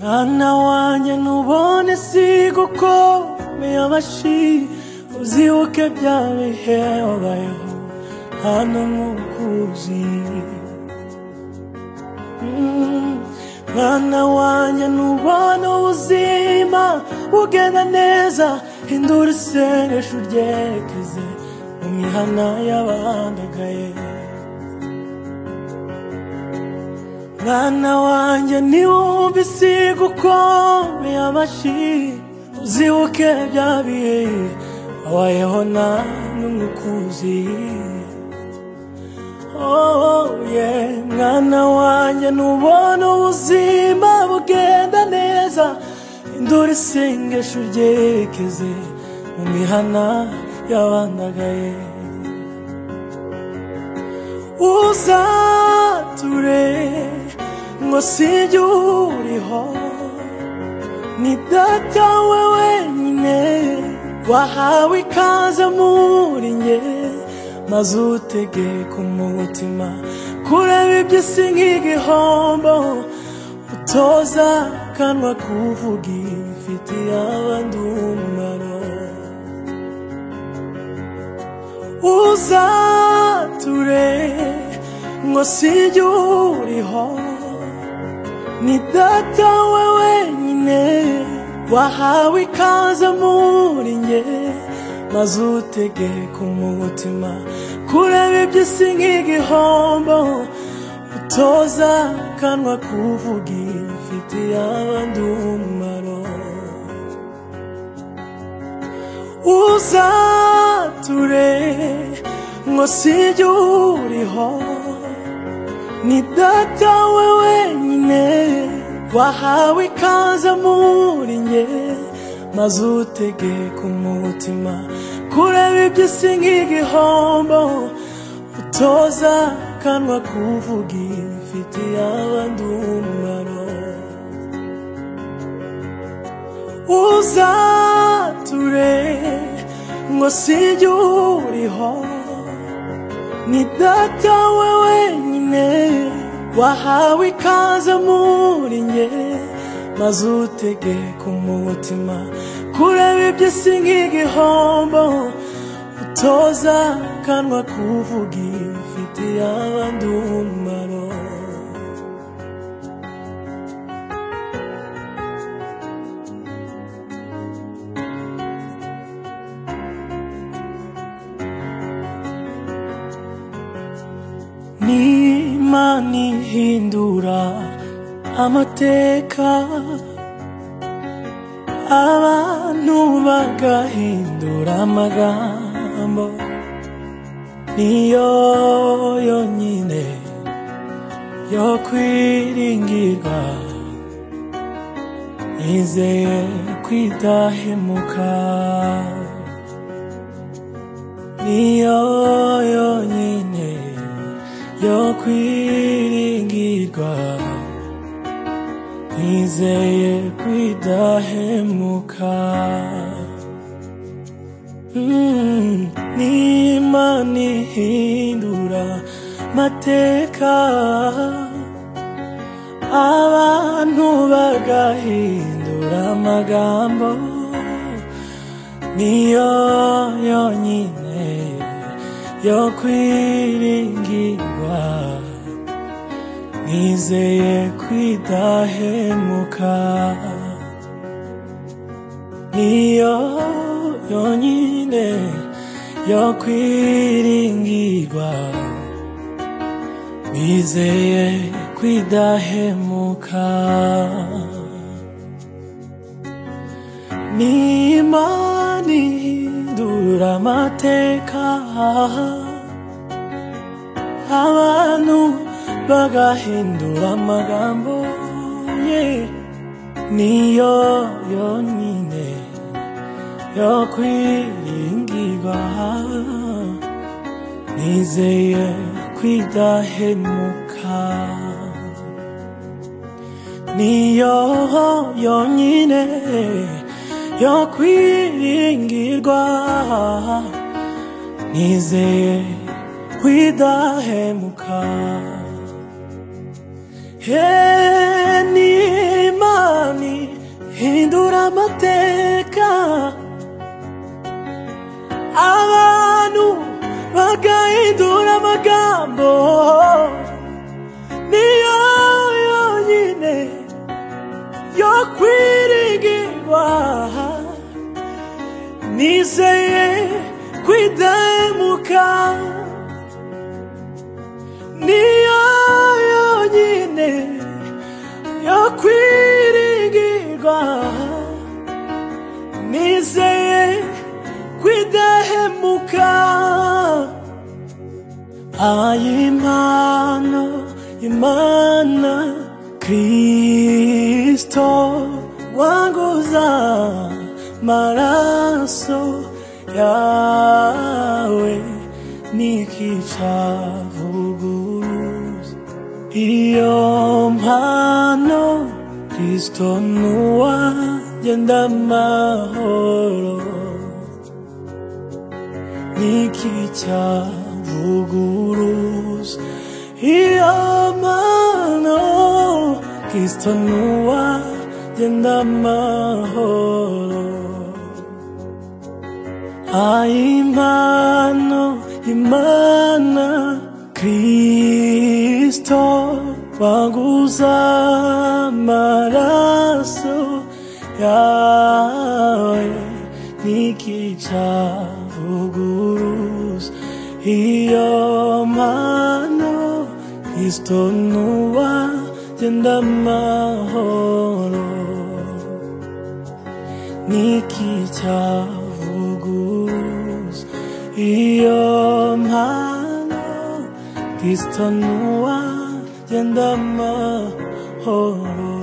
mwana wanjye ntubone siga uko umeye amashyi uzibuke bya bihe wabayeho hano nk'ukuzi Mm, mwana wanjye ntubone ubuzima bugenda neza hindura isengesho uryekeze mu mihana y'abandagaye mwana wanjye ntiwumve isiga ukomeye amashyi uzibuke bya bihe wabayeho nta n'umukuzi oh yeah mwana wanjye ntubona ubuzima bugenda neza induru isengesho ryekeze mu mihana y'abandagaye uzature ngo sijye uriho ni data we wenyine wahawe ikaze muri nge maze utegeka umutima kureba iby'isi nk'igihombo utoza kanwa kuvuga ifitiye abandi umumaro uzature ngo sijye uriho ni data we wenyine wahawe ikaze muri nge maze utegeka umutima kureba iby'isi nk'igihombo utoza kanwa kuvuga ifitiye abandi umumaro uzature ngo sijye uriho ni data we wenyine wahawe ikaze muri nge maze utegeka umutima kureba iby'isi nk'igihombo utoza kanwa kuvuga ifitiye abandi umumaro uzature ngo sijye uriho ni data we wenyine wahawe ikaze muri nge maze utegeka umutima kureba iby'isi nk'igihombo utoza kanwa kuvuga ifitiye abandi umumaro n'imana ihindura amateka abantu bagahindura amagambo niyo yonyine yo kwiringirwa nizeye kwidahemuka niyo yonyine yo kwiringirwa nizeye kwidahemuka Mm, n'imana ihindura mateka abantu bagahindura amagambo niyo yonyine yo kwiringirwa nizeye kwidahemuka niyo yonyine yo kwiringirwa nizeye kwidahemuka n'imana ihindura amateka abantu bagahindura amagambo yeah. niyo yonyine yo kwiringirwa nizeye kwidahemuka niyo yonyine yo kwiringirwa nizeye kwidahemuka he n'imana bagahindura amagambo niyo yonyine yo kwiringirwa nizeye kwidahemuka niyo yonyine yo kwiringirwa nizeye kwidahemuka ayimana imana kristo wanguza maraso yawe n'ikicavuguruza iyo mpano Kristo nuwa genda amahoro niki cyavuguruza iyo mpano Kristo nuwa genda amahoro Aimano, Imana, Kristo, waguza maraso yawe, nikichavuguruza iyo mano, Kristo nuwa genda mahoro nikichavuguruza iyo mpano kristo nuwa genda amahoro